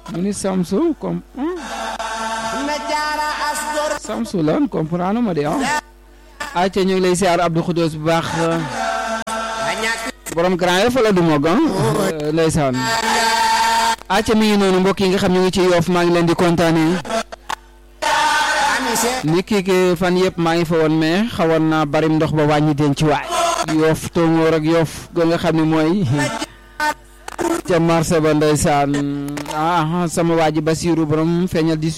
mu ni Samsu comme na jaara astor Samsu lan comprendre ma de ah. acca ñu ngi lay siyaar Abdou Khoudous bu baax a ñàkk borom grand yi fa la du mog ah. ndeysaan. acca mi ngi noonu mbokk yi nga xam ñu ngi ci yoof maa ngi leen di kontaanee. ami seex ni kii ki fan yëpp maa ngi fa woon mais xawoon naa bari ndox ba wàññi den ci waay. yoof tóngoor ak yoof ga nga xam ne mooy. ca marché ba ndeysaan ah sama waa ji Basiirou borom feeñal di